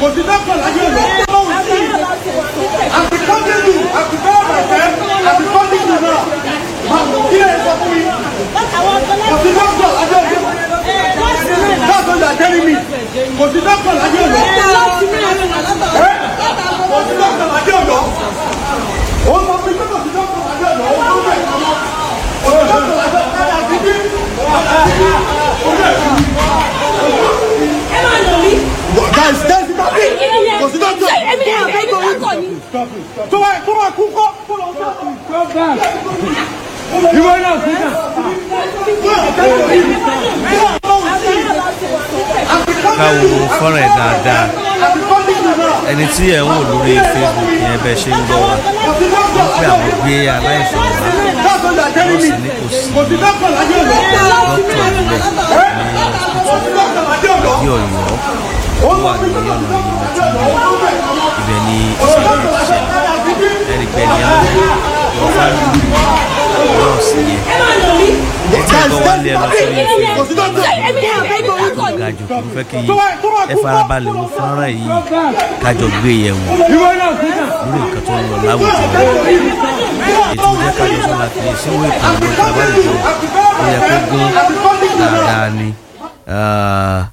kò sí dọ́kítọ̀ láyé ọ̀dọ́ lọ́wọ́ sí i àti kọ́ńtẹ́tù àti bẹ́ẹ̀ bẹ̀rẹ̀ àti kọ́ńtẹ́tù náà kí lè sọ fún mi kò sí dọ́kítọ̀ láyé ọ̀dọ́ that's what you are telling me kò sí dọ́kítọ̀ láyé ọ̀dọ́ kò sí dọ́kítọ̀ láyé ọ̀dọ́ ó sọ fún mi pé kò sí dọ́kítọ̀ láyé ọ̀dọ́ ó tó bẹ̀ kò sí dọ́kítọ̀ láyé ọ̀dọ́ àti bí guys guys stop it kò sí dọ́kítọ̀ tó bá tó bá kú kọ́ kó lọ sọ́kù. ìwọ náà kú náà. ká wo fọ́nrán ẹ̀ dáadáa ẹni tí ẹ̀ ń wò lórí facebook yẹn bẹ́ẹ̀ ṣe ń gbọ́ wa wọ́n pé àwọn gbé aláìsàn wá nọ́ọ̀sì ní kò sí dókítà níbẹ̀ ní hospital ìdí ọ̀yọ́ ó wà ní ọ̀nà ìmọ̀túnbọ̀ ibẹ̀ ni ìṣẹ̀lẹ̀ ti ṣẹlẹ̀ ẹ̀rí pé ní àwọn wọ́n fáwọn nọ́ọ̀sì yẹn ẹ̀ tí ẹ̀ bọ́ wálé ẹ lọ sórí facebook tó ga jù kí n fẹ́ kí ẹ farabalẹ̀ wo fọ́nrán yìí kájọ gbé yẹ̀ wò ìwọ náà kú náà. lórí nǹkan tó ń lọ láwùjọ ètò jẹ́ kájọ sọ́la fi síwò ètò ìwé ìtàbálẹ̀jọ ó yẹ kó gún dáadáa ni. Ah,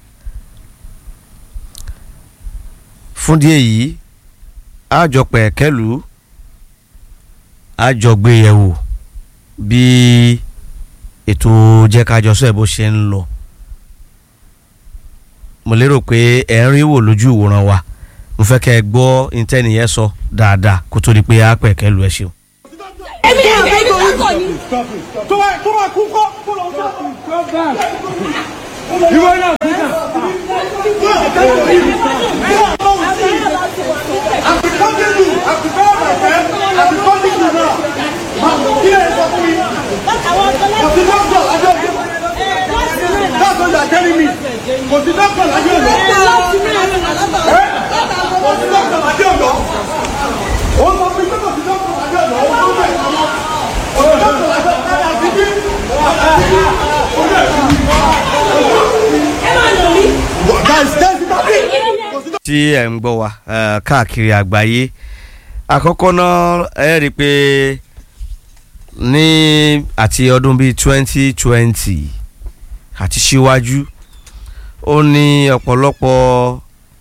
fún díẹ̀ yìí àjọpẹ̀ kẹlù àjọgbé yẹ̀ wò bí ètò jẹ́ kájọ sọ ẹ̀ bó ṣe ń lọ mo lérò pé ẹ̀ ń rí wò lójú ìwòran wa mo fẹ́ kẹ́ ẹ gbọ́ intanìyẹn sọ dáadáa kó tó di pé a pẹ̀ kẹ́ lu ẹ ṣeun. tó bá tó bá kú kọ́ kó lọ sọ́kù. ìwọ náà kú náà. àti kọ́ńtẹ́tù àti bẹ́ẹ̀ bẹ̀rẹ̀ àti kọ́ńtẹ́tù náà kí lè sọ fún mi kò sí dọ́kítọ̀ láyé ọ̀dọ́ that's what you are telling me kò sí dọ́kítọ̀ láyé ọ̀dọ́ kò sí dọ́kítọ̀ láyé ọ̀dọ́ ó sọ fún mi pé kò sí dọ́kítọ̀ láyé ọ̀dọ́ ó tó bẹ̀ kò sí dọ́kítọ̀ láyé ọ̀dọ́ àti bí. guys guys stop it kò sí tí ẹ̀ ń gbọ́ wa eh, káàkiri àgbáyé àkọ́kọ́ náà ẹ rí i pé ní àti ọdún bíi twenty twenty àti síwájú ó ní ọ̀pọ̀lọpọ̀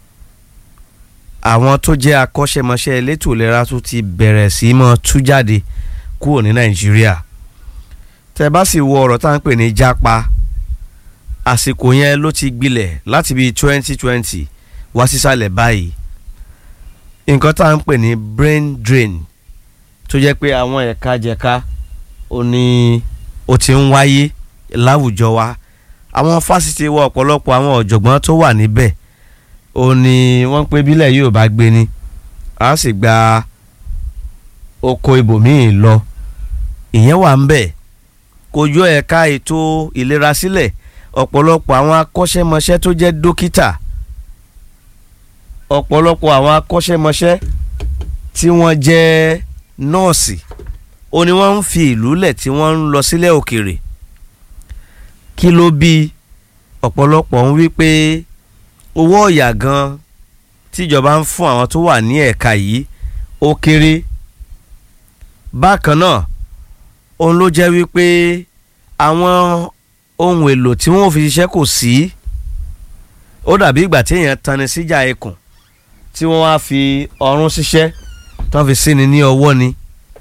àwọn tó jẹ́ akọ́ṣẹ́mọṣẹ́ elétò ìlera tó ti bẹ̀rẹ̀ sí í mọ́ tú jáde kúrò ní nàìjíríà tẹ́ bá sì wo ọ̀rọ̀ tá à ń pè ní jápa àsìkò yẹn ló ti gbilẹ̀ láti bíi twenty twenty wá sísàlẹ̀ báyìí nǹkan tá à ń pè ní brain drain tó jẹ́ pé àwọn ẹ̀ka jẹ̀ka ó ní ó ti ń wáyé láwùjọ wa àwọn fásitì wa ọ̀pọ̀lọpọ̀ àwọn ọ̀jọ̀gbọ́n tó wà níbẹ̀ ó ní wọ́n pé bílẹ̀ yóò bá gbé ni a sì gba oko ibòmíì lọ ìyẹn wà ń bẹ̀ kò yọ ẹ̀ka ètò ìlera sílẹ̀ ọ̀pọ̀lọpọ̀ àwọn akọ́ṣẹ́mọṣẹ́ tó jẹ́ dókítà ọ̀pọ̀lọpọ̀ àwọn akọ́ṣẹ́mọṣẹ́ tí wọ́n jẹ́ nọ́ọ̀sì ó ní wọ́n ń fi ìlú lẹ̀ tí wọ́n ń lọ sílẹ̀ òkèèrè kí ló bí ọ̀pọ̀lọpọ̀ ń wí pé owó ọ̀yà gan tíjọba ń fún àwọn tó wà ní ẹ̀ka yìí ó kéré bákan náà òun ló jẹ́ wípé àwọn ohun èlò tí wọ́n fi ṣiṣẹ́ kò sí ó dàbí ìgbà tí èèyàn tani síjà ikùn tí wọ́n wá fi ọrún ṣiṣẹ́ tí wọ́n fi síni ní ọwọ́ ni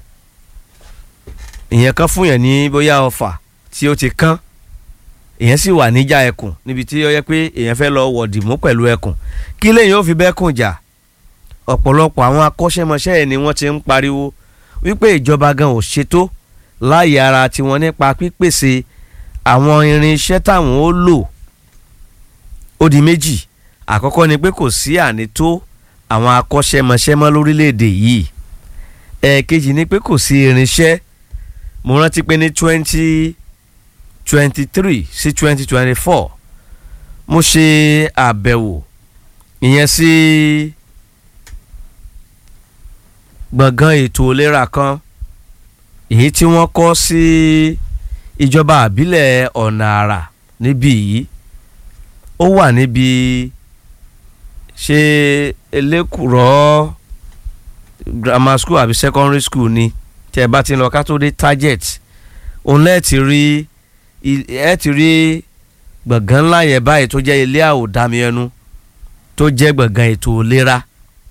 ìyẹn kan fún yẹn ní bóyá ọfà tí ó ti kán èèyàn sì wà níjà ẹkùn níbi tí ó yẹ pé èèyàn fẹ́ lọ wọ̀dì mú pẹ̀lú ẹkùn kí lèyìn ó fi bẹ́kùn jà ọ̀pọ̀lọpọ̀ àwọn akọ́ṣẹ́mọṣẹ́ ẹ̀ ni wọ́n ti ń pariwo wípé ìjọba gan ò ṣètò láàyè ara tiwọn nípa pípèsè àwọn irinṣẹ́ táwọn ó lò ó di méjì àkọ́kọ́ ni pé kò sí ànító àwọn akọ́ṣẹ́mọṣẹ́ mọ́ lórílẹ̀‐èdè yìí ẹ̀ẹ̀kejì ni pé kò sí irinṣẹ́ mo rántí pé ní twenty twenty three sí twenty twenty four mo ṣe àbẹ̀wò ìyẹn sí gbọ̀ngàn ètò ìlera kan èyí tí wọ́n kọ́ sí ìjọba àbílẹ̀ ọ̀nà àrà níbí yìí ó wà níbi ṣé elékùrọ́ grammar school àbí secondary school ni tí ẹ bá ti lọ ká tó dé target òun lẹ́ẹ̀ ti rí ẹ ti rí gbọ̀ngàn ńlá yẹn báyìí tó jẹ́ ilé àwòdámi ẹnu tó jẹ́ gbọ̀ngàn ètò ìlera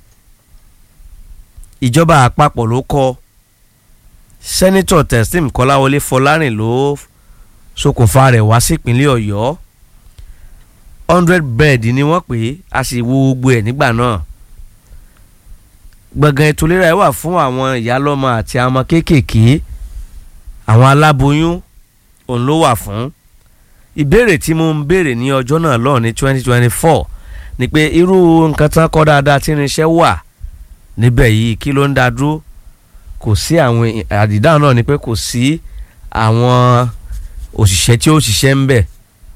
ìjọba àpapọ̀ ló kọ́ sẹ́nitọ̀ testim kọ́láwọlé fọlárìn ló ṣokùnfà rẹ̀ wá sípínlẹ̀ ọ̀yọ́ hundred bed ni wọ́n pè é a sì wo gbogbo ẹ̀ nígbà náà gbọ̀ngàn ètò ìlera ẹ̀ wà fún àwọn ìyálọ́mọ àti àwọn ọmọ kéékèèké àwọn aláboyún òun ló wà fún ìbéèrè tí mo ń béèrè ní ọjọ́ náà lọ́ọ̀ ní twenty twenty four ni pé irú nǹkan tán kọ́ dáadáa tí irinṣẹ́ wà níbẹ̀ yìí kí ló ń dá dúró kò sí àwọn àdìdá náà ni pé kò sí àwọn òṣìṣẹ́ tí ó ṣiṣẹ́ ń bẹ̀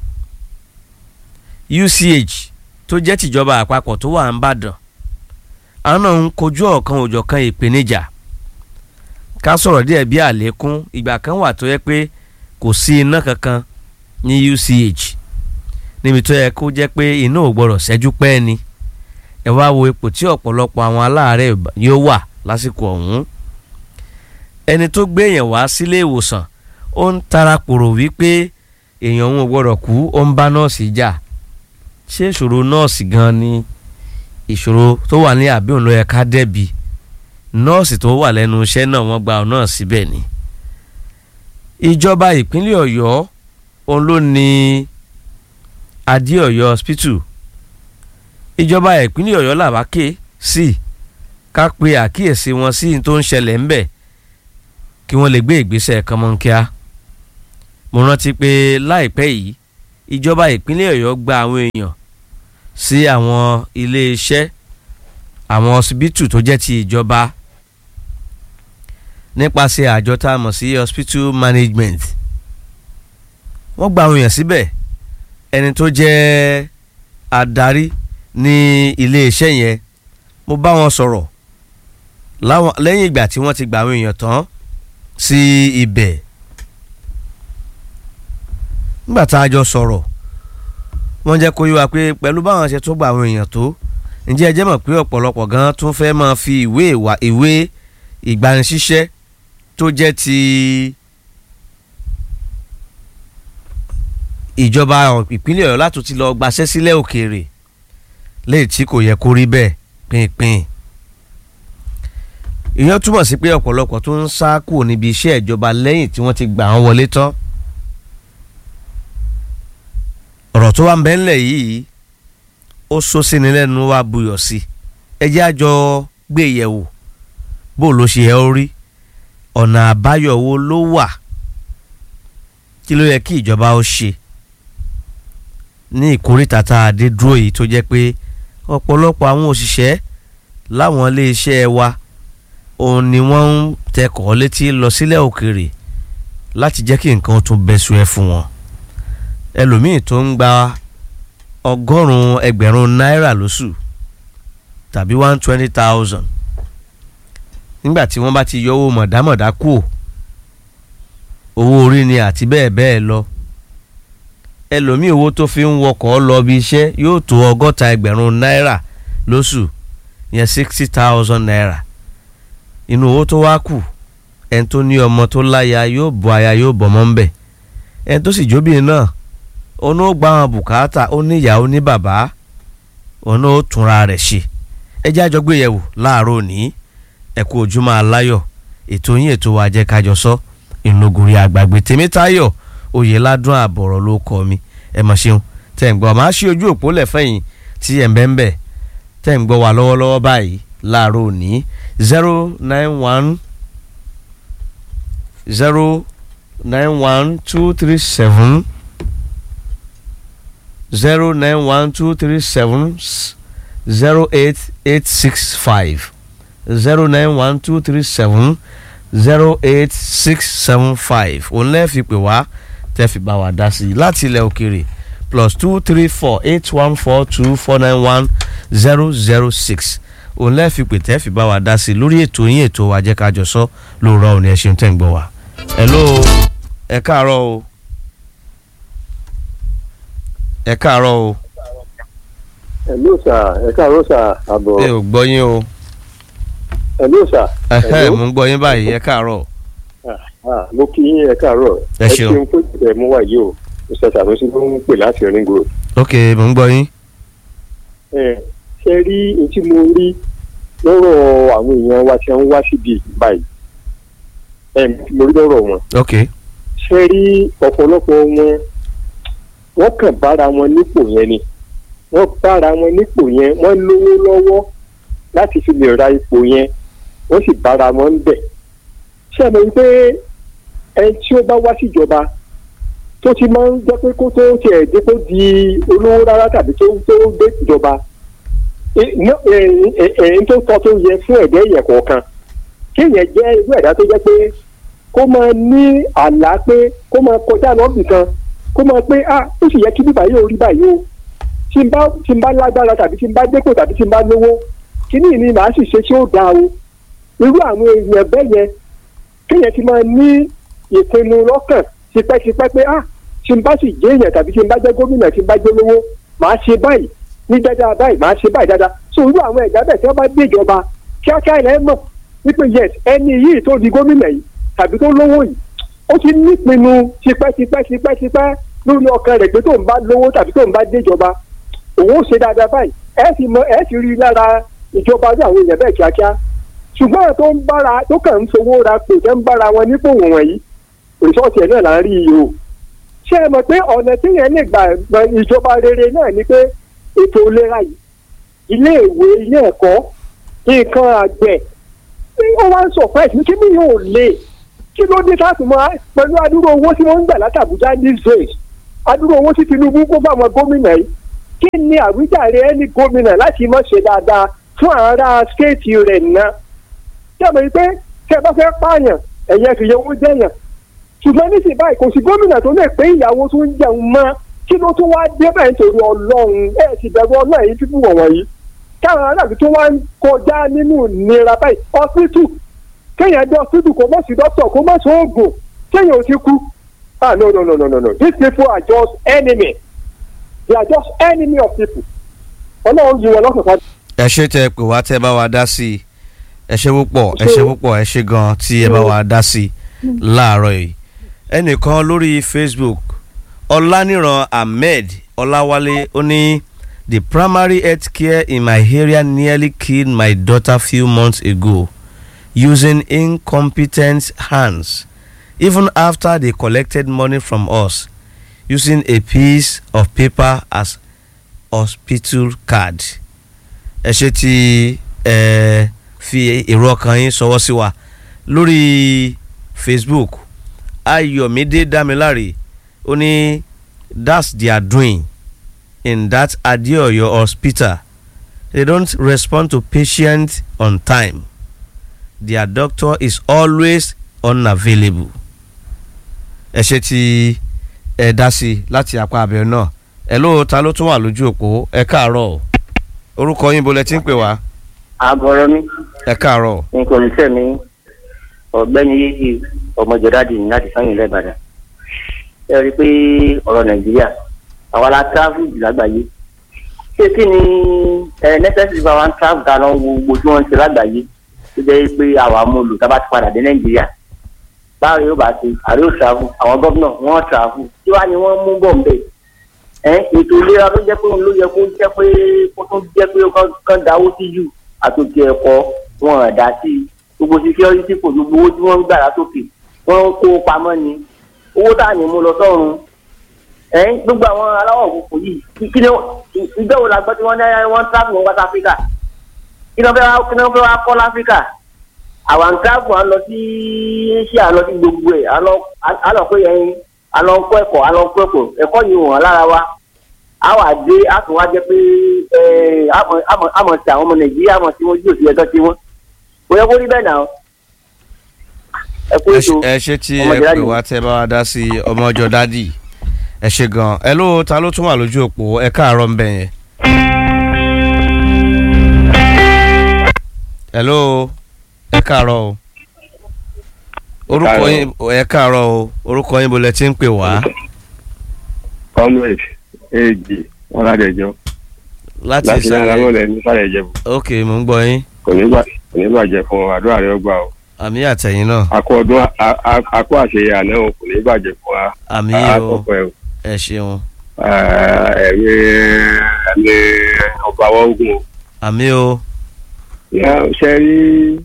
UCH tó jẹ́ tìjọba àpapọ̀ tó wà ń bàdàn àwọn náà ń kojú ọ̀kan òjọ̀kan ìpèníjà ká sọ̀rọ̀ díẹ̀ bí àlékún ìgbà kan wà tó yẹ pé kò sí iná kankan ní UCH níbi tó yẹ kó jẹ́ pé iná ò gbọ́dọ̀ ṣẹ́jú pẹ́ ni ẹ wá wo ipò tí ọ̀pọ̀lọpọ̀ àwọn aláàárẹ̀ yóò wà lásìkò ọ̀hún ẹni tó gbé èèyàn wá sílé ìwòsàn ó ń tara kòrò wípé èèyàn òun ò gbọ́dọ̀ kú ó ń bá nọ́ọ̀sì jà ṣé ìṣòro nọ́ọ̀sì gan ni ìṣòro tó wà ní àbí òun ló yẹ ká dẹ́bi nọ́ọ̀sì tó wà lẹ́nu iṣẹ́ náà wọ́n gba ọ̀nà síbẹ̀ ni ìjọba ìpínlẹ̀ ọ̀yọ́ òun ló ní adéọ̀yọ́ hospital ìjọba ìpínlẹ̀ ọ̀yọ́ làwa ké sí ká pe àkíyèsí wọn sí tó ń ṣẹlẹ̀ ńbẹ̀ kí wọ́n lè gbé ìgbésẹ̀ kọ́mọ́nkíá mo rántí pé láìpẹ́ yìí ìjọba ìpínlẹ̀ ọ̀yọ́ gba àwọn èèyàn sí àwọn iléeṣẹ́ àwọn hospital tó jẹ́ ti ìjọba nípasẹ̀ àjọ tá a mọ̀ sí hospital management wọ́n gba àwọn èèyàn síbẹ̀ ẹni tó jẹ́ adarí ní iléeṣẹ́ yẹn mo bá wọn sọ̀rọ̀ lẹ́yìn ìgbà tí wọ́n ti gba àwọn èèyàn tán sí ibẹ̀ nígbà tá a jọ sọ̀rọ̀ wọ́n jẹ́ kó yé wa pé pẹ̀lú báwọn ṣe tó gba àwọn èèyàn tó ǹjẹ́ ẹ jẹ́ mọ̀ pé ọ̀pọ̀lọpọ̀ gan tún fẹ́ máa fi ìwé ìwà ìwé ìgbanisíṣẹ́ tó jẹ́ ti ìjọba ìpínlẹ̀ ọ̀yọ́ láti ti lọ gbaṣẹ́ sílẹ̀ òkèèrè léyìí tí kò yẹ kó rí bẹ́ẹ̀ pínpín ìyẹn túmọ̀ sí pé ọ̀pọ̀lọpọ̀ tó ń sá kúrò níbi iṣẹ́ ìjọba lẹ́yìn tí wọ́n ti gbà wọ́n wọlé tán ọ̀rọ̀ tó wà ń bẹ́ ńlẹ̀ yìí ó sọ sí ni lẹ́nu wa buyọ̀ sí ẹ jẹ́ àjọ gbé yẹ̀wò bó ló ṣe ẹ́ ó rí ọ̀nà àbáyọ wo ló wà kí ló yẹ kí ìjọba ó ṣe ní ìkórìtà tá a dé dúró yìí tó jẹ́ pé ọ̀pọ̀lọpọ̀ àwọn òṣìṣẹ́ láwọn iléeṣẹ́ wa òun ni wọ́n ń tẹkọ̀ létí lọ sílẹ̀ òkèèrè láti jẹ́ kí nǹkan tún bẹ́sù ẹ̀ fún wọn ẹlòmíì tó ń gba ọgọ́rùn-ún ẹgbẹ̀rún náírà lóṣù tàbí one twenty thousand nígbà tí wọ́n bá ti yọ owó mọ̀dámọ̀dá kù owó orí ni àti bẹ́ẹ̀ bẹ́ẹ̀ lọ ẹlòmíì owó tó fi ń wọkọ̀ lọ bí iṣẹ́ yóò tó ọgọ́ta ẹgbẹ̀rún náírà lóṣù yẹn sixty thousand naira inú owó tó wá kù ẹni tó ní ọmọ tó láya yóò bọ aya yóò bọ̀ mọ́ ń bẹ̀ ẹni tó sì jóbìnrin náà òun ó gba àwọn bùkátà ó ní ìyá ó ní bàbá òun ó túnra rẹ̀ ṣe ẹ jẹ́ àjọ gbé yẹ̀wò láàárọ̀ òní ẹ kú ojúmọ́ aláyọ̀ ètò yín ètò wa jẹ́ kájọ sọ ìnugùrì àgbàgbé tèmítáyọ̀ oyèládùn àbọ̀rọ̀ ló kọ́ mi ẹ mọ̀ ṣeun tẹ̀ ń gbọ́ máa ṣí ojú òpó lẹ́fẹ̀yìn tí ẹ̀ ń bẹ́ ń bẹ̀ tẹ̀ ń gbọ́ wa lọ́wọ́lọ́wọ́ báyìí láàárọ̀ òní zero nine one zero nine one two three seven zero nine one two three seven zero eight eight six five zero nine one two three seven zero eight six seven five òun lẹ́ẹ̀ fi pè wá tẹ́ fi bá wa dá sí i láti ilẹ̀ òkèrè plus two three four eight one four two four nine one zero zero six òun lẹ́ẹ̀ fi pè tẹ́ fi bá wa dá sí i lórí ètò yín ètò wa jẹ́ ká jọ sọ lóòrọ̀ òní ẹ̀ ṣeun tẹ́ ń gbọ́ wa. hello ẹ káàárọ̀ o ẹ káàárọ̀ o Hello sà ẹ káàárọ̀ sà àbọ̀ ẹ ò gbọ́ yín o Hello sà. ẹ̀hẹ́ Hello? mò ń gbọ́ yín báyìí ẹ káàárọ̀ Ah, mo kí yín ẹ káàárọ̀ Ẹ ṣeun. fún ìbẹ̀ mú wá yìí o mr sanusi ló ń pè láti ring road. ok mò ń gbọ́ yín ẹ ṣe rí ohun tí mo rí lọ́rọ̀ àwọn èèyàn wa tí wọ́n wá síbi báyìí ẹ mo rí lọ́rọ̀ wọn ok ṣe rí ọ̀pọ̀lọpọ̀ wọn wọ́n kàn bára wọn nípò yẹn ni wọ́n bára wọn nípò yẹn wọ́n lówó lọ́wọ́ láti fi lè ra ipò yẹn wọ́n sì bára wọn ń bẹ̀. ṣé ẹ mọ̀ wípé ẹni tí ó bá wá síjọba tó ti máa ń jẹ́ pé kó tó tiẹ̀ dé kó di olówó rárá tàbí tó tó dé ìjọba èyí tó tọ́ tó yẹ fún ẹ̀dẹ́ yẹn kọ̀ọ̀kan kéèyàn jẹ́ irú ẹ̀dá tó jẹ́ pé kó máa ní àlá pé kó máa kọjá lọ́bì kan kó máa pé ah ó sì yẹ kí bíbá yóò rí báyìí o tí n bá tí n bá lágbára tàbí tí n bá dépò tàbí tí n bá lówó kíní ni màá sì ṣe tí ó dáa o irú àwọn èèyàn bẹ́ẹ̀ yẹn kéèyàn ti máa ní ìpinnu lọ́kàn tipẹ́tipẹ́ pé ah tí n bá sì jẹ́ èèyàn tàbí tí n bá jẹ́ gómìnà tí n bá jẹ́ lówó màá ṣe báyìí ní dáadáa báyìí màá ṣe báyìí dáadáa so irú àwọn ẹ̀dá bẹ́ẹ̀ tí wọ́n bá dé ìjọba kíákíá ilẹ̀ mọ̀ wípé yes ẹni yìí tó di gómìnà yìí tàbí tó lówó yìí ó ti nípinnu tipẹ́tipẹ́tipẹ́tipẹ́ lórí ọkàn rẹ̀ pé tó ń bá lówó tàbí tó ń bá déjọba òun ó ṣe dáadáa báyìí ẹ sì mọ ẹ sì rí i lára ìjọba ní àwọn èèyàn bẹ́ẹ̀ kíákíá ṣùgbọ́n àwọn tó ń bára tó kàn ń fowó ra pè tẹ́ ń bára wọn nípò wọ̀nyí rìsọ́ọ̀tì ẹ̀ náà là ń rí iye o ṣé ẹ mọ̀ pé ọ̀nà téèyàn lè gbà gbà ìjọba rere náà ni pé ètò ìlera yìí ilé ìwé ilé ẹ̀kọ́ nǹkan àgbẹ̀ ó wá ń surprise mi kí mi yóò lè kí ló dé láti mọ pẹ̀lú adúrò owó tí wọ́n ń gbà láti Àbújá these days adúrò owó tí Tinubu kó fáwọn gómìnà yìí kí ni àwíjàre ẹni gómìnà láti mọ̀ ṣe dáadáa fún ará stéètì rẹ̀ náà tí a mọ̀ pé tẹ́ ẹ bá fẹ́ pààyàn ẹ̀yẹ fìyẹ owó jẹ́yàn ṣùgbọ́n nísìnyí báyìí kò sí gómìnà tó lè pé ìyàwó tó ń jẹun mọ́ kí ló tún wá dé bẹ́ẹ̀ nítorí ọlọ́run ẹ̀ sì bẹ̀rù ọlọ́run èyí fífún wọ̀nyí yìí káwọn aráàlú tó wá ń kọjá nínú ìnira báyìí ọsítù kéèyàn dé ọsítù kó mọ̀ sí dókítà kó mọ̀ sí oògùn kéèyàn ò ti kú ah no no no no no no these people are just enemy they are just enemy of people ọlọ́run yìí wọn lọ́sọ̀tà. ẹ ṣe tẹ pé wá tẹ bá wa dá sí i ẹ ṣe púpọ̀ ẹ ṣe púpọ̀ ẹ ṣe gan tí ẹ bá wa dá sí i láàárọ̀ yìí ẹnìkan lórí Facebook ọláníran ahmed ọláwálé ó ní the primary health care in my area nearly killed my daughter few months ago using incompetent hands even after they collected money from us using a piece of paper as hospital card ẹ ṣe tí ẹ fi èrò ọkàn yín ṣọwọ́ sí wa lórí Facebook ayọ̀mídé dámiláre ó ní that's their doing in that adeoyo hospital they don't respond to patients on time their doctor is always unavailable ẹ ṣe tí ẹ dá sí láti apá abẹ náà ẹ ló ta ló tún wà lójú òpó ẹ káàárọ̀ orúkọ yín bolẹ tí ń pè wá àbọ̀rọ̀ mi ẹ káàárọ̀ nǹkan oníṣẹ́ mi ọ̀gbẹ́ni yéyí ọmọjọ́dádì ní láti sáyìn lẹ́bàdàn ẹ rí i pé ọ̀rọ̀ nàìjíríà àwa la travel jù lágbàáyé ṣé kí ni ẹ necessary bá wa ń travel ta lọ wo gbogbo tí wọ́n ń ṣe lágbàáyé tó jẹ́ pé àwa mú lò tá a bá ti padà dé nàìjíríà báwo yóò bá ṣe àrí ò travel àwọn gómìnà wọ́n travel tí wàá ni wọ́n mú bọ̀ ń bẹ̀ ẹ ètò ìlera ló jẹ́ pé òun ló yẹ kó jẹ́ pé kó tó jẹ́ pé kán dáwó sí jù àtòkè ẹ̀kọ́ wọn ò dá sí i gbogbo security kò gbogbo owó tí wọ́n ń gbà látòkè wọ́n ń kó pamọ́ ni owó tá à ní mú lọ sọ́run ẹ̀ gbogbo àwọn aláwọ̀ òkùnkùn yìí kí ni ìjọ wo la gbọ́ tí wọ́n ní wọ́n ń travel wọn wá sí Áfíríkà kí ni wọ́n fẹ́ wá kí ni wọ́n fẹ́ wá kọ́ láfíríkà àwọn ń travel à ń lọ sí Asia à ń lọ sí gbogbo ẹ̀ à lọ pé ẹyin à lọ kọ́ ẹ̀kọ́ à lọ kọ́ ẹ̀kọ́ ẹ̀kọ́ yìí wọ̀n lára wa a wà dé a tún wá jẹ pé àmọ̀ tí àwọn ọmọ Nàìjíríà àmọ̀ tí wọ́n jí òsì ẹ̀tọ́ tí wọ́n kò yẹ kó rí bẹ́ẹ̀ náà ẹ kú ètò ẹ ṣe tí ẹ pè wá tẹ bá wa dá sí ọmọjọ dádì ẹ ṣe gan ẹ ló ta ló tún wà lójú òpó ẹ káàárọ̀ ńbẹ yẹn. ẹ ló ẹ káàárọ̀ o orúkọ yín ẹ káàárọ̀ o orúkọ yín bolẹ tí ń pè wá. comrade èjì ọ̀làdẹ̀jọ́. láti láti náírà ìsàlẹ̀ mọ́lẹ̀ ní sàlẹ̀ ìjẹ̀bù ok mò ń gbọ́ yín kò ní gbà kò ní bàjẹ́ fún ọ àdúrà rẹ ó gbà o àmì àtẹ̀yìn náà akọ ọdún a- a- akọ àṣeyẹ àná o kò ní bàjẹ́ fún wa àmì o àkọ́kọ́ ẹ̀ o ẹ ṣeun ẹ̀mí ẹ̀mí ọba wa ogun o. àmì o Ya, ṣe rí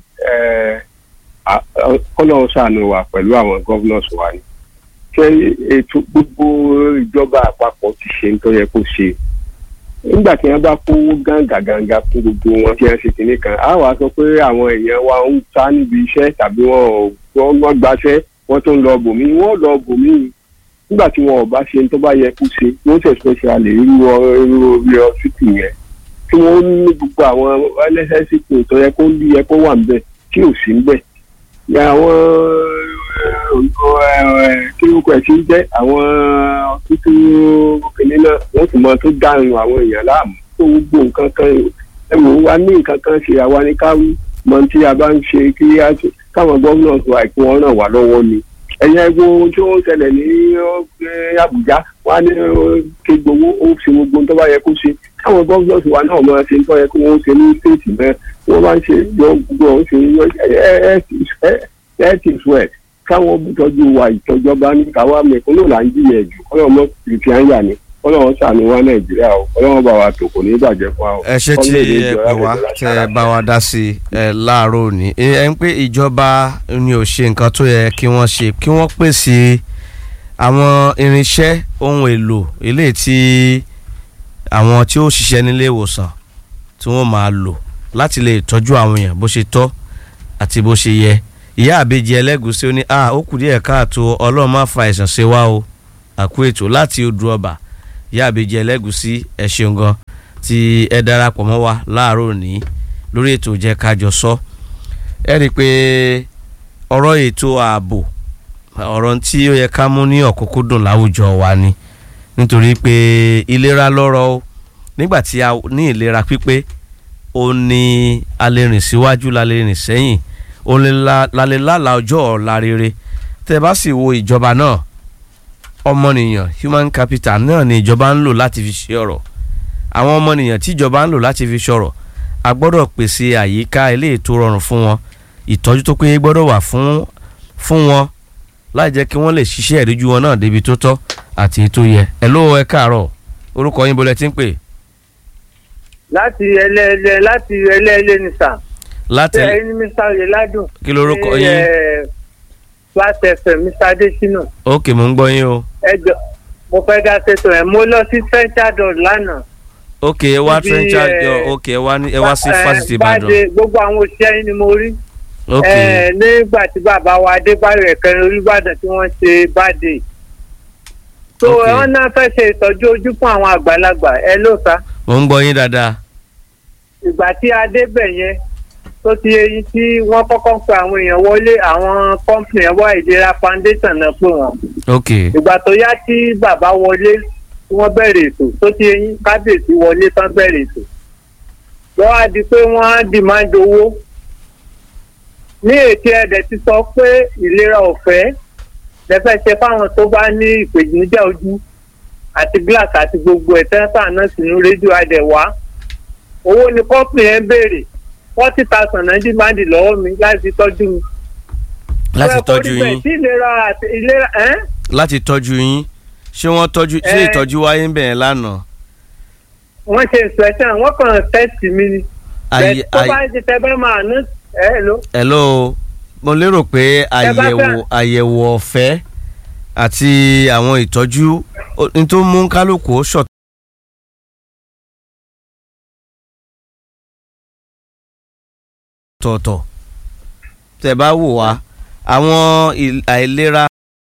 kọ́lọ́ọ̀ ṣàánú wa pẹ̀lú àwọn governors wa ni ṣe ètò gbogbo ìjọba àpapọ̀ ti ṣe nítorí yẹ kó ṣe nígbà tí wọ́n bá kówó gàǹgà gàǹgà fún gbogbo wọn tí wọ́n ṣe kìnní kan á wàá sọ pé àwọn èèyàn wa ń sá níbi iṣẹ́ tàbí wọn ò gbọ́- wọ́n gbaṣẹ́ wọ́n tó ń lọ bòmí wọ́n lọ bòmí nígbà tí wọn ò bá ṣe tó bá yẹ kó ṣe wọ́n ṣe special irú ọ- irú orí ọsítì yẹn tí wọ́n ní gbogbo àwọn ẹlẹ́sẹ̀sìkò tó yẹ kó yẹ kó wà níbẹ̀ tí ò sí níbẹ̀. Ní àwọn kí orúkọ ẹ̀ ti ń jẹ́ àwọn títí kìnìún náà wọ́n sì mọ tó dárun àwọn èèyàn láàmú tó gbogbo nǹkan kan ẹ wò ó wá ní nǹkan kan ṣe àwa ní káwí mọ tí a bá ń ṣe kí á ṣe- káwọn gómìnà tó àìkú wọn ràn wá lọ́wọ́ ni ẹ̀yin ẹgbẹ́ ohun tí ó ń ṣẹlẹ̀ ní eh, Àbújá wọn á ní eh, kí gbowó ó ṣe gbogbo ohun tó bá yẹ kó ṣe káwọn gómìnà wa náà máa ṣe ń tọ́ yẹ kó wọ́n ṣe ní stéètì náà wọ́n máa ń ṣe yọ gbogbo ọ̀hún ṣe yọ ẹ ti sọ ẹ̀ káwọn tọ́jú wa ìtọ́jọba ní káwa mẹ́kúnnù là ń jìyà jù kọ́lọ́ mọ́ kìrìtì àyà ni kọ́lọ́ wọn ṣàánú wa Nàìjíríà o kọ́lọ́ wọn bá wa tò kò ní bàjẹ́ fún wa o. ẹ ṣe tí ẹ pè wá tẹ ẹ bá wa dá sí ẹ láàárọ̀ òní ẹ ẹ ń pé ìjọba ni ò ṣe nǹkan tó yẹ kí wọ́n ṣe kí wọ́n pèsè àwọn irinṣẹ́ ohun èlò eléyìí tí àwọn tí ó ṣiṣẹ́ nílé ìwòsàn tí wọ́n máa lò láti lè tọ́jú àwọn èèyàn bó ṣe tọ́ àti bó ṣe yẹ ìyá àbejì ẹlẹ́gùsí ó ní a ó kù díẹ̀ káàtó ọlọ́run má fa àìsàn ṣe wá o àkú ètò láti odò ọba ìyá àbejì ẹlẹ́gùsí ẹ ṣeun gan tí ẹ darapọ̀ mọ́ wa láàárọ̀ òní lórí ètò jẹ́ kájọ sọ ẹ rí i pé ọ̀rọ̀ ètò ààbò ọ̀rọ̀ tí ó yẹ ká mú ní ọ̀kúnkúndùn láwùjọ wa ni nítorí pé ìlera lọ́rọ̀ o nígbà tí a ní ìlera pípé ó ní a lè rìn síwájú la lè rìn sẹ́yìn ó lè la la lè lálàá ọjọ́ ọ̀la rere tẹ́ bá sì wo ìjọba náà ọmọnìyàn human capital náà ni ìjọba ń lò láti fi ṣe ọ̀rọ̀ àwọn ọmọnìyàn tí ìjọba ń lò láti fi ṣọ̀rọ̀ a gbọ́dọ̀ pèsè àyíká eléyìí tó rọrùn fún wọn ìtọ́jú tó péye gbọ́dọ̀ wà fún fún wọn láì jẹ́ kí wọ́n lè ṣiṣẹ́ ìríjú wọn náà débi tó tọ́ àti èyí tó yẹ ẹ ló ẹ káàárọ̀ orúkọ yín bolẹ̀ tí ń pè láti ẹlẹ́ẹ̀lẹ́ láti ẹlẹ́ẹ̀lẹ́ ní sà. láti ṣé ẹni mr oyeládùn. kí lorúkọ ní, yín eh, Flat FM mr adesina. ókè mò ń gbọ́ yín o ẹ jọ mo fẹ́ dá ṣètò ẹ̀ mo lọ sí central dot lánàá. ókè ẹ wá Ibi, trenchard eh, yọ ókè ẹ wá ní ẹ wá sí Eh, fásitì Ìbàdàn Bade, gbogbo àwọn òṣìṣẹ́ yín ni mo rí. ókè Eh, nígbà tí bàbá wa adébáyọ̀ ẹ̀kẹrin olùbàdàn tí wọ́n ṣe báde. so Ok. wọ́n náà fẹ́ ṣe ìtọ́jú ojú fún àwọn àgbàlagbà ẹ ló ta. mò ń gbọ́ yín dáadáa ìgbà tí a débẹ̀ yẹn tó ti eyín tí wọ́n kọ́kọ́ ń pe àwọn èèyàn wọlé àwọn kọ́ńpìnì ẹ̀wọ́ ìlera foundation náà pé wọ́n. ókè ìgbà tó yá tí bàbá wọlé tí wọ́n bẹ̀rẹ̀ ètò tó ti eyín kábíyèsí wọlé tán bẹ̀rẹ̀ ètò. lọ́wọ́ á di pé wọ́n á dìmáàdì owó. ní ètò ẹ̀dẹ̀ ti sọ pé ìlera ọ̀fẹ́ lẹ́fẹ̀ ṣe fáwọn tó bá ní ìpèníjà ojú àti glass àti gbogbo ẹ̀ tẹ́ńtà náà sínú rédíò àdẹ̀wá owó ni kọ́pì yẹn béèrè forty thousand náà dìmáàdì lọ́wọ́ mi láti tọ́jú mi. láti Ó yẹ kó tọ́jú rí bẹ́ẹ̀ yín tí ìlera àti ìlera ẹ́n láti tọ́jú yín ṣé wọ́n tọ́jú ṣé Eh. ìtọ́jú wáyé ń bẹ̀rẹ̀ lánàá wọ́n ṣe inspection wọ́n kàn test mi ni. ayé Bẹ́ẹ̀ tó bá ti tẹ bẹ́ẹ̀ máa ná ẹ ló. hello mo lérò pé bá àyẹ̀wò fẹ́- àyẹ̀wò ọ̀fẹ́ àti àwọn ìtọ́jú ó- n tó mú kálukú ó ṣọ̀t tọ̀ọ̀tọ̀ tẹ̀ bá wò wá àwọn il- àìlera